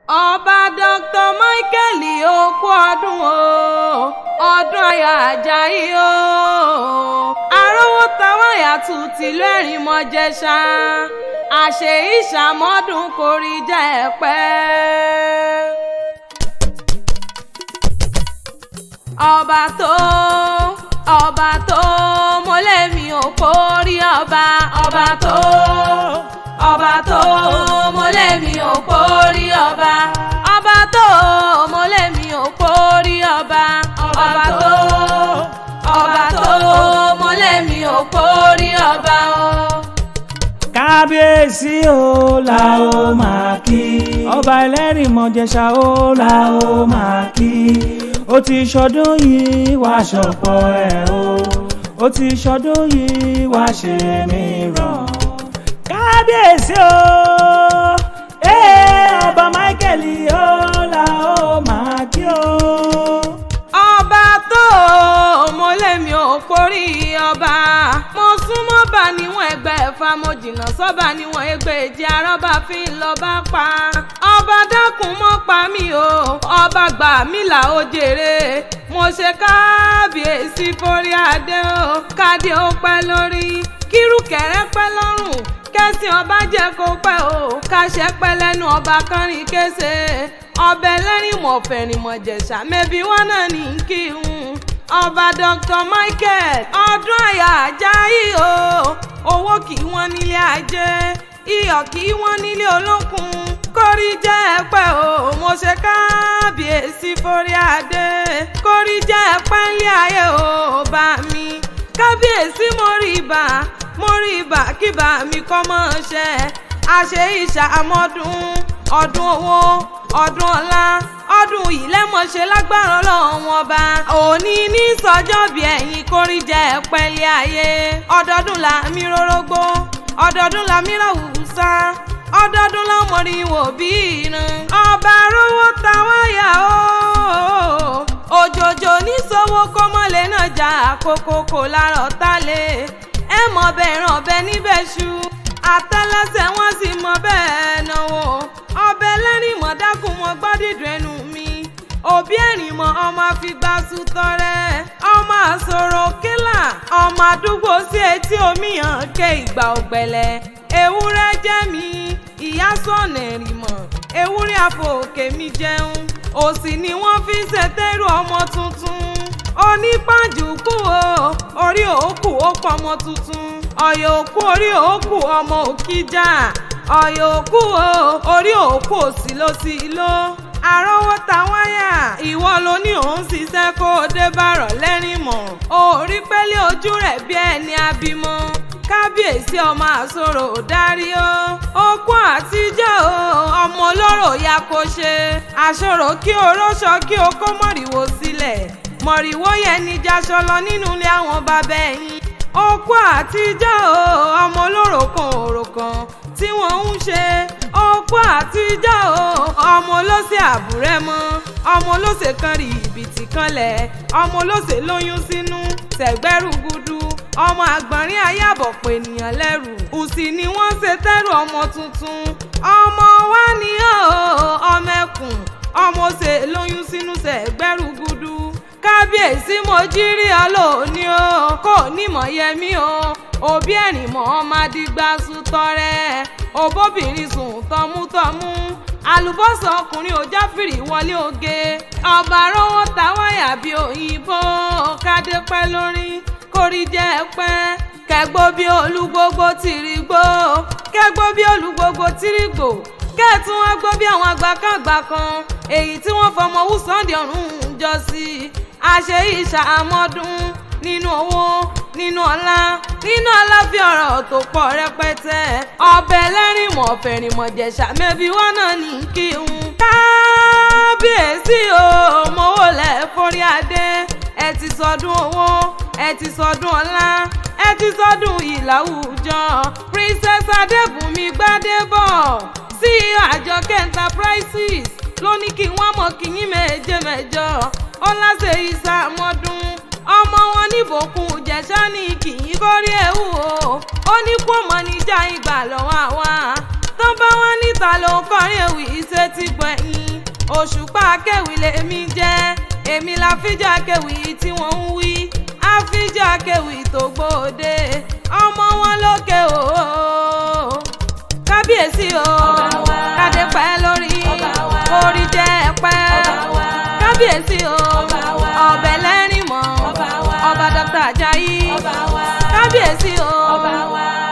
ọba dr michael okú ọdún o ọdún ayọ̀ ajayi o arówó táwọn àyàtú tìlú ẹ̀rín mọ́jẹ́sà àṣẹ ìṣàmọ́dún kò rí jẹ́ ẹ̀pẹ́. ọba tó ọba tó mọ́lẹ́mí ò kórí ọba ọba tó ọba tó mọ́lẹ́mí ò kórí ọba ọba tó mọ́lẹ́mí ò kórí ọba ọba tó ọba tó mọ́lẹ́mí ò kórí ọba o. kábíyèsí o la ó máa kí ọba ẹlẹ́rìí mọ̀jẹ̀ṣà o la ó máa kí ó ti ṣọdún yìí wá ṣọ̀pọ̀ ẹ̀ o ó ti ṣọdún yìí wá ṣe mìíràn kábíyèsí o ee ọba Michael o la ó máa kí o. ọba tó mọ́lẹ́mí ò kórí ọba mo súnmọ́ bá níwọ̀n ẹgbẹ́ ẹ̀fà mo jìnnà sọ́ba níwọ̀n ẹgbẹ́ èjì arọ́bà fi ń lọ bá pa ọba dákun mọ́ pa mí o ọba gbà mí là ó jèrè mo ṣe kábíyèsí forí adé o kádé ó pẹ́ lórí kírùkẹ̀rẹ́ pẹ́ lọ́rùn kẹ́sìn ọba jẹ́ kó pẹ́ o káṣẹ́ pẹ́ lẹ́nu ọba kánrin kése ọbẹ̀ lẹ́rìn mọ̀fẹ̀rìn mọ̀jẹ̀ṣà mẹ́bí wọn náà ní kí n ọba dr michael ọdún àyà ajayi o owó kì í wọ́n nílé ajé iyọ̀ kì í wọ́n nílé olókun kórí jẹ́ ẹ̀pẹ́ o mo ṣe kábíyèsí forí adé kórí jẹ́ ẹ̀pẹ́ ńlẹ̀ ayé o bá mi kábíyèsí mo rí ibà mo rí ibà kíbà mi kọ́ mọ́ ṣe àṣẹ ìṣàmọ́dún ọdún owó ọdún ọlá ọdún yìí lẹ́mọ̀ṣẹ́ lágbára ọlọ́run ọba òní ní sọjọ́ bí ẹ̀yin kórìjẹ́ pẹ́lẹ́ ayé ọdọọdún la mi rórógbó ọdọọdún la mi ráwùsá ọdọọdún la mọ̀rí wò bí irin ọba rówó táwọn yà ó òjòjò ní sọ́wọ́ kọ́mọ́lé náà jà kókókó lárọ̀ tálẹ̀ ẹ mọ̀ bẹ́ẹ̀ ràn bẹ́ẹ̀ níbẹ̀ ṣú àtẹ́lẹsẹ̀ wọn sì mọ bẹ́ẹ̀ náwó ọbẹ̀ lẹ́rìn mọ́ dákun mọ́ gbọ́dídùn ẹnu mi òbí ẹ̀rìn mọ́ ọmọ àfigbá sùtọ́rẹ́ ọmọ àsọ̀rọ̀ kílà ọmọ àdúgbò sí etí omi hàn ké ìgbà ọ̀gbẹ̀lẹ̀ ewúrẹ́ jẹ́ mi ìyá sọ̀nà ẹ̀rìn mọ́ ewúrẹ́ àfòkè mi jẹun òsì ni wọ́n fi ń ṣètẹ́rù ọmọ tuntun onípàjùkú o orí òkú ó pọ̀ ọmọ tuntun ọ̀yọ̀ òkú orí òkú ọmọ òkìjà ọ̀yọ̀ òkú o orí òkú òsì ló sì lọ àrọ́wọ́ ta wáyà ìwọ ló ní òun ṣiṣẹ́ kó o dé bàrọ̀ lẹ́rìn mọ̀ orí pẹ́lẹ́ ojú rẹ̀ bí ẹni abímọ kábíyèsí ọmọ àsorò dárí o okú àtijọ́ o ọmọ olóró ya kó ṣe àsorò kí o róṣọ kí o kó mọ̀rìwò sílẹ̀ mọ̀rìwò yẹn ní jaṣọ lọ nínú ilé àwọn bàbá ẹ̀yìn okú àtijọ́ o ọmọ olóró kan òrò kan tí wọ́n ń ṣe okú àtijọ́ o ọmọ olóṣè àbúrẹ́ mọ́ ọmọ olóṣè kan rí ìbìtì kanlẹ̀ ọmọ olóṣè lóyún sínú tẹ̀gbẹ́rù gudu ọmọ àgbọ̀nrín ayábọ̀pọ̀ ènìyàn lẹ́rù òsì ni wọ́n ṣe tẹ́rù ọmọ tuntun ọmọ wa ni ó ọmọ ẹkùn ọmọ ṣe lóyún sínú tẹ̀gbẹ́rù gudu kábíyèsí mo jírí ọlọ́ọ̀ni o kò nímọ̀ yẹmí o òbí ẹ̀rìn mọ́ ọmọdégbà sùtọ́rẹ́ òbóbìnrin sùn tọmútọmú àlùbọ́sà ọkùnrin ò jáfìrí wọlé oge ọba rówó ta wáyà bí òyìnbó kádé pẹ́ lórí kórí jẹ́ pẹ́ kẹgbó bí olúgbógbó tìrì gbó kẹgbó bí olúgbógbó tìrì gbò kẹ́ẹ̀tún wọn gbọ́ bí àwọn àgbàkàgbà kan èyí tí wọ́n fọmọ wùsàndì ọ̀run jọ sí àṣẹ ìṣàmọ́dún nínú owó nínú ọlá nínú aláfi ọ̀rọ̀ tó pọ̀ rẹpẹtẹ ọbẹ̀ lẹ́rìn mọ̀ fẹ̀rìn mọ̀ jẹ̀ṣà mẹ́bí wọn náà ní kí n kábíyèsí o mowó lẹ̀ forí adé ẹ ti sọdún owó ẹ ti sọdún ọlá ẹ ti sọdún ìlàwùjọ princess adébùnmi gbádébọ̀ sí àjọkẹ́ enterprises ló ní kí wọ́n mọ̀ kí yín méje mẹ́jọ ó láṣẹ ìsàmọ́dún ọmọ wọn níbòkun jẹ̀ṣà ní kì í kórí ewu o ó ní kó mọ̀ níjà ìgbà lọ́wọ́ àwa tó bá wọn níta ló ń kọrin ewì iṣẹ́ ti gbẹ̀yìn òṣùpá akéwì lèmi jẹ́ èmi la fíjà akéwì tí wọ́n ń wí àfíjà akéwì tó gbòde ọmọ wọn lókè o kábíyèsí o kádé pẹ́ lórí orí jẹ́ pẹ́ kábíyèsí o ọbẹ̀ lẹ́rìn mọ́ ọba dr ajayi kábíyèsí o